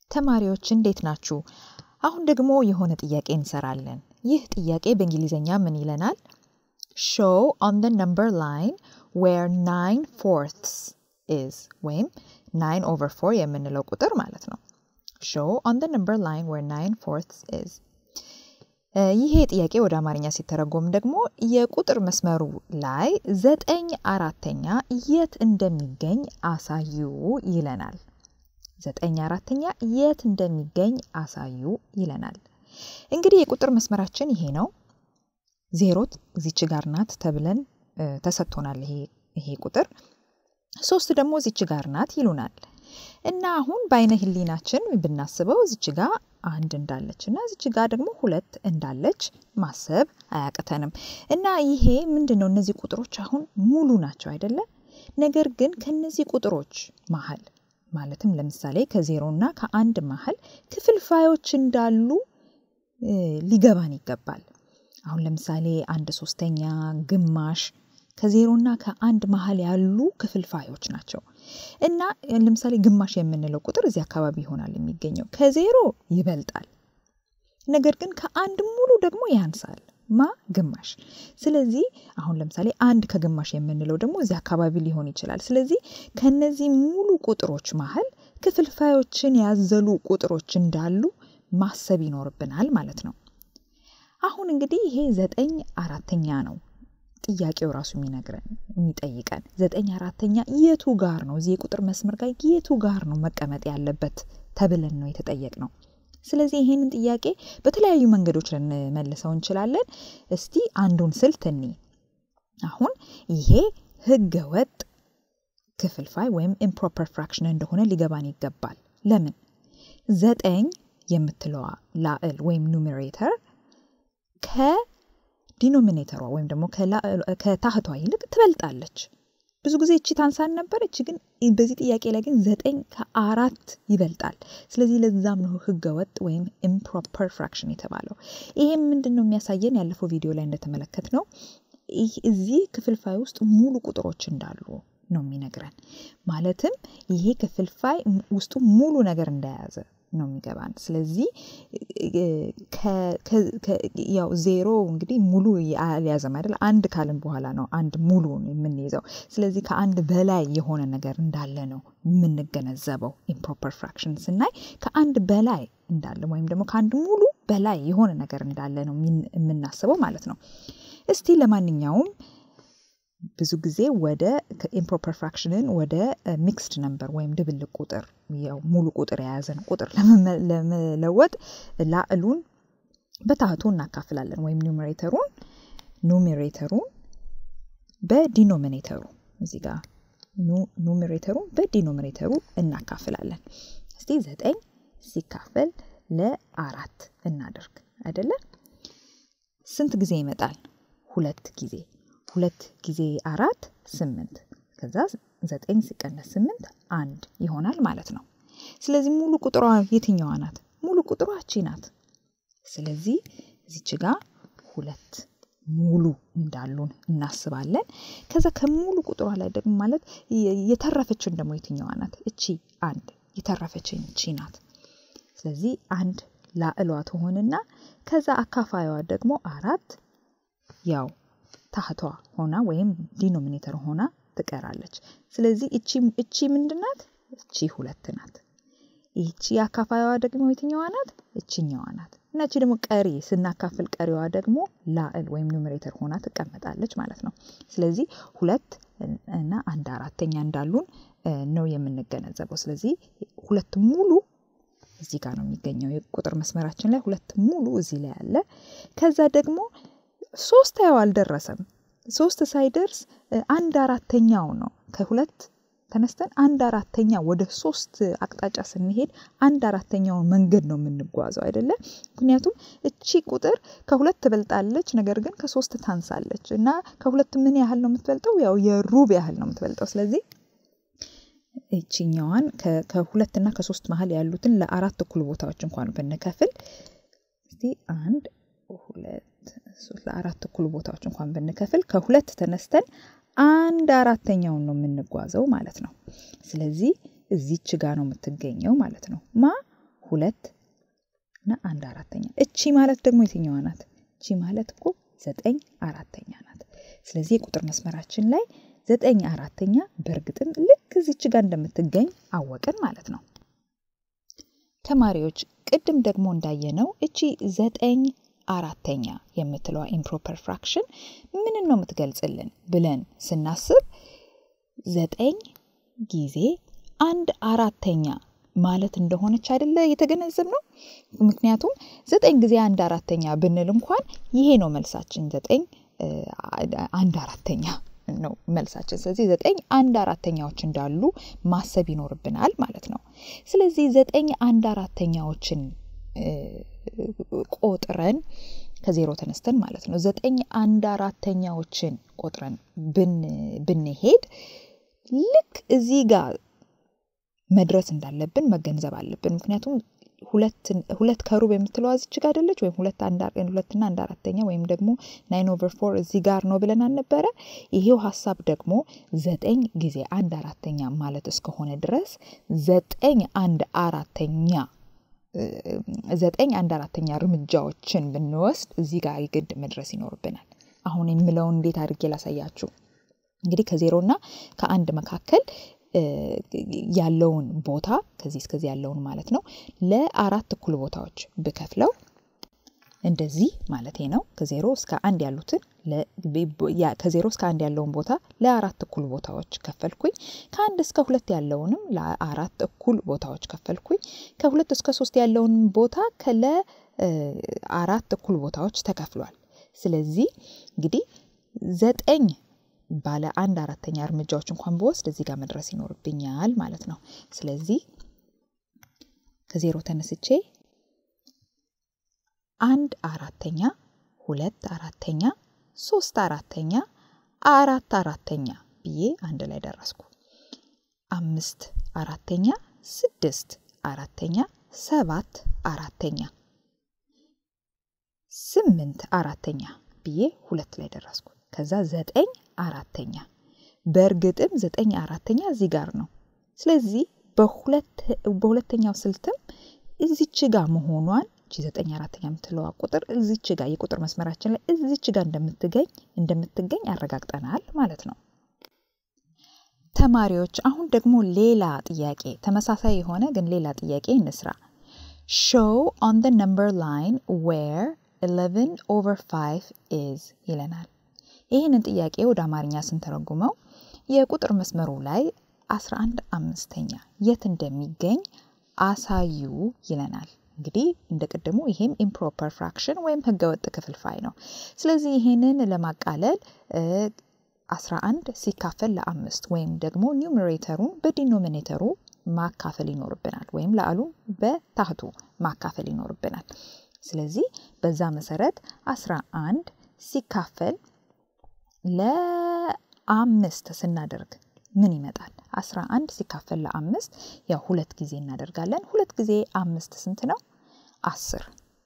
ተማሪዎች እንዴት ናችሁ? አሁን ደግሞ የሆነ ጥያቄ እንሰራለን። ይህ ጥያቄ በእንግሊዝኛ ምን ይለናል? show on the number line where 9 fourths is ወይም 9 over 4 የምንለው ቁጥር ማለት ነው። show on the number line where 9 fourths is ይሄ ጥያቄ ወደ አማርኛ ሲተረጎም ደግሞ የቁጥር መስመሩ ላይ ዘጠኝ አራተኛ የት እንደሚገኝ አሳዩ ይለናል። ዘጠኝ አራተኛ የት እንደሚገኝ አሳዩ ይለናል። እንግዲህ የቁጥር መስመራችን ይሄ ነው። ዜሮ እዚች ጋር ናት ተብለን ተሰጥቶናል። ይሄ ይሄ ቁጥር ሶስት ደግሞ እዚች ጋር ናት ይሉናል። እና አሁን በአይነ ህሊናችን ብናስበው እዚች ጋ አንድ እንዳለች እና እዚች ጋ ደግሞ ሁለት እንዳለች ማሰብ አያቅተንም። እና ይሄ ምንድን ነው? እነዚህ ቁጥሮች አሁን ሙሉ ናቸው አይደለ? ነገር ግን ከነዚህ ቁጥሮች መሀል ማለትም ለምሳሌ ከዜሮ እና ከአንድ መሀል ክፍልፋዮች እንዳሉ ሊገባን ይገባል። አሁን ለምሳሌ አንድ ሶስተኛ፣ ግማሽ ከዜሮና ከአንድ መሀል ያሉ ክፍልፋዮች ናቸው እና ለምሳሌ ግማሽ የምንለው ቁጥር እዚህ አካባቢ ይሆናል የሚገኘው። ከዜሮ ይበልጣል፣ ነገር ግን ከአንድ ሙሉ ደግሞ ያንሳል። ማ ግማሽ። ስለዚህ አሁን ለምሳሌ አንድ ከግማሽ የምንለው ደግሞ እዚህ አካባቢ ሊሆን ይችላል። ስለዚህ ከነዚህ ሙሉ ቁጥሮች መሀል ክፍልፋዮችን ያዘሉ ቁጥሮች እንዳሉ ማሰብ ይኖርብናል ማለት ነው። አሁን እንግዲህ ይሄ ዘጠኝ አራተኛ ነው ጥያቄው ራሱ የሚነግረን የሚጠይቀን ዘጠኝ አራተኛ የቱ ጋር ነው እዚህ የቁጥር መስመር ጋር የቱ ጋር ነው መቀመጥ ያለበት ተብለን ነው የተጠየቅ ነው። ስለዚህ ይህንን ጥያቄ በተለያዩ መንገዶች ልንመልሰው እንችላለን። እስቲ አንዱን ስልት እኒ አሁን ይሄ ህገ ወጥ ክፍልፋይ ወይም ኢምፕሮፐር ፍራክሽን እንደሆነ ሊገባን ይገባል። ለምን ዘጠኝ የምትለዋ ላዕል ወይም ኑሜሬተር ከዲኖሚኔተሯ ወይም ደግሞ ከታህቷ ይልቅ ትበልጣለች። ብዙ ጊዜ እቺ ታንሳን ነበር። እቺ ግን በዚህ ጥያቄ ላይ ግን ዘጠኝ ከአራት ይበልጣል። ስለዚህ ለዛም ነው ህገ ወጥ ወይም ኢምፕሮፐር ፍራክሽን የተባለው። ይሄም ምንድን ነው የሚያሳየን? ያለፈው ቪዲዮ ላይ እንደተመለከት ነው እዚህ ክፍልፋይ ውስጥ ሙሉ ቁጥሮች እንዳሉ ነው የሚነግረን። ማለትም ይሄ ክፍልፋይ ውስጡ ሙሉ ነገር እንደያዘ ነው የሚገባን። ስለዚህ ያው ዜሮ እንግዲህ ሙሉ አልያዘም አይደል? አንድ ካልን በኋላ ነው አንድ ሙሉ የምንይዘው። ስለዚህ ከአንድ በላይ የሆነ ነገር እንዳለ ነው የምንገነዘበው። ኢምፕሮፐር ፍራክሽን ስናይ ከአንድ በላይ እንዳለ ወይም ደግሞ ከአንድ ሙሉ በላይ የሆነ ነገር እንዳለ ነው የምናስበው ማለት ነው። እስቲ ለማንኛውም ብዙ ጊዜ ወደ ኢምፕሮፐር ፍራክሽንን ወደ ሚክስድ ነምበር ወይም ድብልቅ ቁጥር ያው ሙሉ ቁጥር የያዘን ቁጥር ለመለወጥ ላዕሉን በታህቱ እናካፍላለን ወይም ኑሜሬተሩን ኑሜሬተሩን በዲኖሚኔተሩ እዚህ ጋር ኑሜሬተሩን በዲኖሚኔተሩ እናካፍላለን። እስቲ ዘጠኝ ሲካፈል ለአራት እናደርግ አይደለ? ስንት ጊዜ ይመጣል? ሁለት ጊዜ ሁለት ጊዜ አራት ስምንት ከዛ ዘጠኝ ሲቀነስ ስምንት አንድ ይሆናል ማለት ነው። ስለዚህ ሙሉ ቁጥሯ የትኛዋ ናት? ሙሉ ቁጥሯ እቺ ናት። ስለዚህ እዚች ጋ ሁለት ሙሉ እንዳሉን እናስባለን። ከዛ ከሙሉ ቁጥሯ ላይ ደግሞ ማለት የተረፈችን ደግሞ የትኛዋ ናት? እቺ አንድ የተረፈችን እቺ ናት። ስለዚህ አንድ ላዕሏ ትሆንና ከዛ አካፋዩዋ ደግሞ አራት ያው ታህቷ ሆና ወይም ዲኖሚኔተር ሆና ትቀራለች። ስለዚህ እቺ ምንድናት? እቺ ሁለት ናት። ይቺ አካፋይዋ ደግሞ የትኛዋ ናት? እችኛዋ ናት። እና እቺ ደግሞ ቀሪ ስናካፍል ቀሪዋ ደግሞ ላዕል ወይም ኑሜሬተር ሆና ትቀመጣለች ማለት ነው። ስለዚህ ሁለት እና አንድ አራተኛ እንዳሉን ነው የምንገነዘበው። ስለዚህ ሁለት ሙሉ እዚህ ጋር ነው የሚገኘው የቁጥር መስመራችን ላይ ሁለት ሙሉ እዚህ ላይ አለ። ከዛ ደግሞ ሶስት ያው አልደረሰም። ሶስት ሳይደርስ አንድ አራተኛው ነው ከሁለት ተነስተን አንድ አራተኛ ወደ ሶስት አቅጣጫ ስንሄድ አንድ አራተኛውን መንገድ ነው የምንጓዘው አይደለ? ምክንያቱም እቺ ቁጥር ከሁለት ትበልጣለች፣ ነገር ግን ከሶስት ታንሳለች እና ከሁለት ምን ያህል ነው የምትበልጠው? ያው የሩብ ያህል ነው የምትበልጠው። ስለዚህ ይችኛዋን ከሁለትና ከሶስት መሀል ያሉትን ለአራት እኩል ቦታዎች እንኳን ብንከፍል እስቲ አንድ ሁለት ለአራት እኩል ቦታዎች እንኳን ብንከፍል ከሁለት ተነስተን አንድ አራተኛውን ነው የምንጓዘው ማለት ነው። ስለዚህ እዚች ጋ ነው የምትገኘው ማለት ነው። ማ ሁለት እና አንድ አራተኛ። እቺ ማለት ደግሞ የትኛዋ ናት? እቺ ማለት እኮ ዘጠኝ አራተኛ ናት። ስለዚህ የቁጥር መስመራችን ላይ ዘጠኝ አራተኛ በእርግጥም ልክ እዚች ጋር እንደምትገኝ አወቅን ማለት ነው። ተማሪዎች ቅድም ደግሞ እንዳየነው እቺ ዘጠኝ አራተኛ የምትለዋ ኢምፕሮፐር ፍራክሽን ምንን ነው የምትገልጽልን ብለን ስናስብ ዘጠኝ ጊዜ አንድ አራተኛ ማለት እንደሆነች አይደለ የተገነዘብ ነው። ምክንያቱም ዘጠኝ ጊዜ አንድ አራተኛ ብንል እንኳን ይሄ ነው መልሳችን፣ ዘጠኝ አንድ አራተኛ ነው መልሳችን። ስለዚህ ዘጠኝ አንድ አራተኛዎች እንዳሉ ማሰብ ይኖርብናል ማለት ነው። ስለዚህ ዘጠኝ አንድ አራተኛዎችን ቆጥረን ከዜሮ ተነስተን ማለት ነው ዘጠኝ አንድ አራተኛዎችን ቆጥረን ብንሄድ ልክ እዚህ ጋር መድረስ እንዳለብን መገንዘብ አለብን። ምክንያቱም ሁለት ከሩብ የምትለዋ እዚች ጋር አይደለች ወይም ሁለትና አንድ አራተኛ ወይም ደግሞ ናይን ኦቨር ፎር እዚህ ጋር ነው ብለን አልነበረ? ይሄው ሀሳብ ደግሞ ዘጠኝ ጊዜ አንድ አራተኛ ማለት እስከሆነ ድረስ ዘጠኝ አንድ አራተኛ ዘጠኝ አንድ አራተኛ እርምጃዎችን ብንወስድ እዚህ ጋር የግድ መድረስ ይኖርብናል። አሁን የምለውን እንዴት አድርጌ ላሳያችሁ። እንግዲህ ከዜሮና ከአንድ መካከል ያለውን ቦታ ከዚህ እስከዚህ ያለውን ማለት ነው ለአራት እኩል ቦታዎች ብከፍለው እንደዚህ ማለት ነው። ከዜሮ እስከ አንድ ያሉትን ከዜሮ እስከ አንድ ያለውን ቦታ ለአራት እኩል ቦታዎች ከፈልኩኝ። ከአንድ እስከ ሁለት ያለውንም ለአራት እኩል ቦታዎች ከፈልኩኝ። ከሁለት እስከ ሶስት ያለውን ቦታ ለአራት እኩል ቦታዎች ተከፍሏል። ስለዚህ እንግዲህ ዘጠኝ ባለ አንድ አራተኛ እርምጃዎች እንኳን በወስድ እዚህ ጋር መድረስ ይኖርብኛል ማለት ነው። ስለዚህ ከዜሮ ተነስቼ አንድ አራተኛ፣ ሁለት አራተኛ፣ ሶስት አራተኛ፣ አራት አራተኛ ብዬ አንድ ላይ ደረስኩ። አምስት አራተኛ፣ ስድስት አራተኛ፣ ሰባት አራተኛ፣ ስምንት አራተኛ ብዬ ሁለት ላይ ደረስኩ። ከዛ ዘጠኝ አራተኛ በእርግጥም ዘጠኝ አራተኛ እዚህ ጋር ነው። ስለዚህ በሁለተኛው ስልትም እዚች ጋር መሆኗን እቺ ዘጠኝ አራተኛ የምትለዋ ቁጥር እዚች ጋር የቁጥር መስመራችን ላይ እዚች ጋር እንደምትገኝ እንደምትገኝ አረጋግጠናል ማለት ነው። ተማሪዎች አሁን ደግሞ ሌላ ጥያቄ ተመሳሳይ የሆነ ግን ሌላ ጥያቄ እንስራ። ሾው ኦን ደ ነምበር ላይን ዌር 11 ኦቨር 5 ኢዝ ይለናል። ይህንን ጥያቄ ወደ አማርኛ ስንተረጉመው የቁጥር መስመሩ ላይ 11 አምስተኛ የት እንደሚገኝ አሳዩ ይለናል። እንግዲህ እንደ ቅድሙ ይሄም ኢምፕሮፐር ፍራክሽን ወይም ህገወጥ ክፍልፋይ ነው። ስለዚህ ይሄንን ለማቃለል 11 ሲካፈል ለአምስት ወይም ደግሞ ኒውሜሬተሩን በዲኖሚኔተሩ ማካፈል ይኖርብናል፣ ወይም ለአሉን በታህቱ ማካፈል ይኖርብናል። ስለዚህ በዛ መሰረት 11 ሲካፈል ለአምስት ስናደርግ ምን ይመጣል? 11 ሲካፈል ለአምስት ያው ሁለት ጊዜ እናደርጋለን። ሁለት ጊዜ አምስት ስንት ነው? አስር።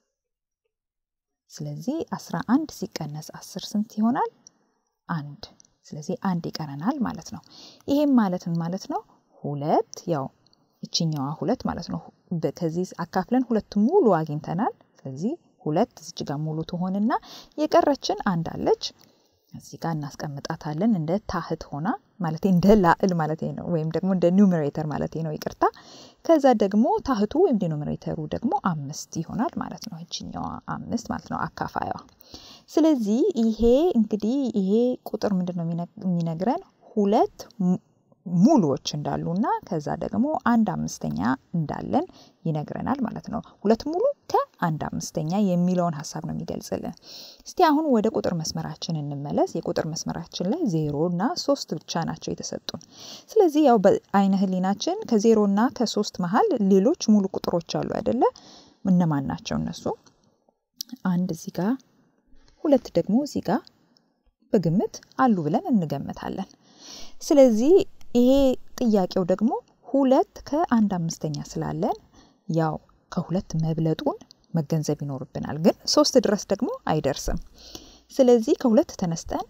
ስለዚህ 11 ሲቀነስ አስር ስንት ይሆናል? አንድ። ስለዚህ አንድ ይቀረናል ማለት ነው። ይሄም ማለት ምን ማለት ነው? ሁለት ያው ይችኛዋ ሁለት ማለት ነው። ከዚህ አካፍለን ሁለት ሙሉ አግኝተናል። ስለዚህ ሁለት እዚች ጋር ሙሉ ትሆንና የቀረችን አንድ አለች እዚህ ጋር እናስቀምጣታለን እንደ ታህት ሆና ማለት እንደ ላዕል ማለት ነው፣ ወይም ደግሞ እንደ ኒውሜሬተር ማለት ነው። ይቅርታ። ከዛ ደግሞ ታህቱ ወይም ዲኖሚኔተሩ ደግሞ አምስት ይሆናል ማለት ነው። ይችኛዋ አምስት ማለት ነው አካፋዩዋ። ስለዚህ ይሄ እንግዲህ ይሄ ቁጥር ምንድን ነው የሚነግረን ሁለት ሙሉዎች እንዳሉና ከዛ ደግሞ አንድ አምስተኛ እንዳለን ይነግረናል ማለት ነው። ሁለት ሙሉ ከአንድ አምስተኛ የሚለውን ሀሳብ ነው የሚገልጽልን። እስቲ አሁን ወደ ቁጥር መስመራችን እንመለስ። የቁጥር መስመራችን ላይ ዜሮ እና ሶስት ብቻ ናቸው የተሰጡን። ስለዚህ ያው በአይነ ህሊናችን ከዜሮ እና ከሶስት መሀል ሌሎች ሙሉ ቁጥሮች አሉ አይደለ? እነማን ናቸው እነሱ? አንድ እዚህ ጋር፣ ሁለት ደግሞ እዚህ ጋር በግምት አሉ ብለን እንገምታለን። ስለዚህ ይሄ ጥያቄው ደግሞ ሁለት ከአንድ አምስተኛ ስላለን ያው ከሁለት መብለጡን መገንዘብ ይኖርብናል። ግን ሶስት ድረስ ደግሞ አይደርስም። ስለዚህ ከሁለት ተነስተን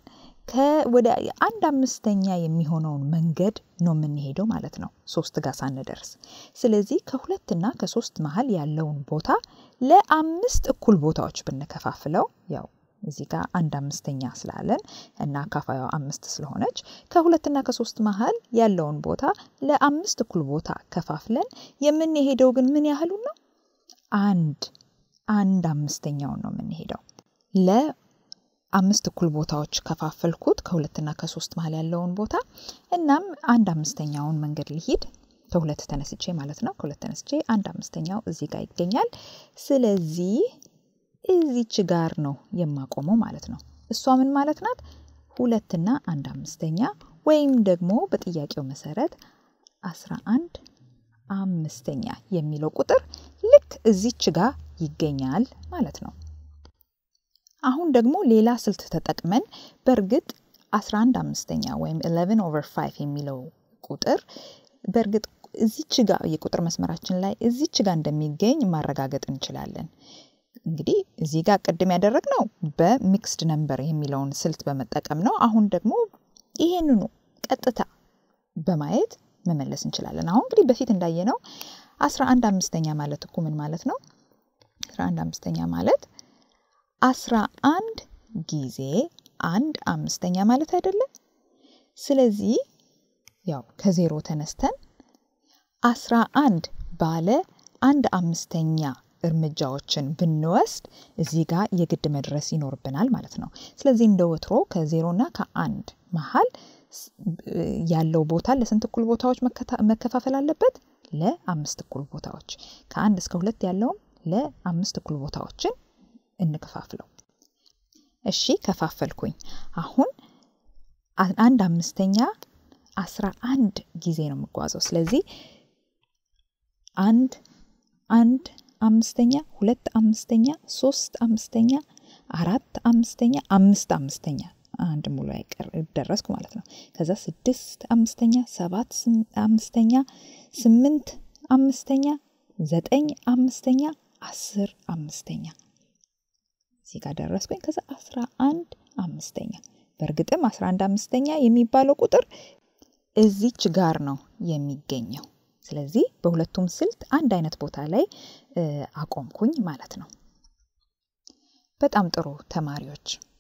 ወደ አንድ አምስተኛ የሚሆነውን መንገድ ነው የምንሄደው ማለት ነው ሶስት ጋር ሳንደርስ። ስለዚህ ከሁለትና ከሶስት መሀል ያለውን ቦታ ለአምስት እኩል ቦታዎች ብንከፋፍለው ያው እዚህ ጋር አንድ አምስተኛ ስላለን እና አካፋዩ አምስት ስለሆነች ከሁለትና ከሶስት መሀል ያለውን ቦታ ለአምስት እኩል ቦታ ከፋፍለን የምንሄደው ግን ምን ያህሉን ነው? አንድ አንድ አምስተኛውን ነው የምንሄደው። ለአምስት እኩል ቦታዎች ከፋፈልኩት ከሁለትና ከሶስት መሀል ያለውን ቦታ። እናም አንድ አምስተኛውን መንገድ ልሂድ ከሁለት ተነስቼ ማለት ነው። ከሁለት ተነስቼ አንድ አምስተኛው እዚህ ጋር ይገኛል። ስለዚህ እዚች ጋር ነው የማቆመው ማለት ነው። እሷ ምን ማለት ናት? ሁለትና አንድ አምስተኛ ወይም ደግሞ በጥያቄው መሰረት አስራ አንድ አምስተኛ የሚለው ቁጥር ልክ እዚች ጋር ይገኛል ማለት ነው። አሁን ደግሞ ሌላ ስልት ተጠቅመን በእርግጥ 11 አምስተኛ ወይም 11 ኦቨር 5 የሚለው ቁጥር በእርግጥ እዚች ጋር የቁጥር መስመራችን ላይ እዚች ጋር እንደሚገኝ ማረጋገጥ እንችላለን። እንግዲህ እዚህ ጋር ቅድም ያደረግነው በሚክስድ ነምበር የሚለውን ስልት በመጠቀም ነው። አሁን ደግሞ ይሄንኑ ቀጥታ በማየት መመለስ እንችላለን። አሁን እንግዲህ በፊት እንዳየነው 11 አምስተኛ ማለት እኮ ምን ማለት ነው? 11 አምስተኛ ማለት 11 ጊዜ አንድ አምስተኛ ማለት አይደለም። ስለዚህ ያው ከዜሮ ተነስተን 11 ባለ አንድ አምስተኛ እርምጃዎችን ብንወስድ እዚህ ጋር የግድ መድረስ ይኖርብናል ማለት ነው። ስለዚህ እንደ ወትሮ ከዜሮና ከአንድ መሀል ያለው ቦታ ለስንት እኩል ቦታዎች መከፋፈል አለበት? ለአምስት እኩል ቦታዎች። ከአንድ እስከ ሁለት ያለውም ለአምስት እኩል ቦታዎችን እንከፋፍለው። እሺ ከፋፈልኩኝ። አሁን አንድ አምስተኛ አስራ አንድ ጊዜ ነው የምጓዘው። ስለዚህ አንድ አንድ አምስተኛ ሁለት አምስተኛ ሶስት አምስተኛ አራት አምስተኛ አምስት አምስተኛ አንድ ሙሉ አይቀር ደረስኩ ማለት ነው። ከዛ ስድስት አምስተኛ ሰባት አምስተኛ ስምንት አምስተኛ ዘጠኝ አምስተኛ አስር አምስተኛ እዚህ ጋር ደረስኩኝ። ከዛ አስራ አንድ አምስተኛ በእርግጥም አስራ አንድ አምስተኛ የሚባለው ቁጥር እዚች ጋር ነው የሚገኘው። ስለዚህ በሁለቱም ስልት አንድ አይነት ቦታ ላይ አቆምኩኝ ማለት ነው። በጣም ጥሩ ተማሪዎች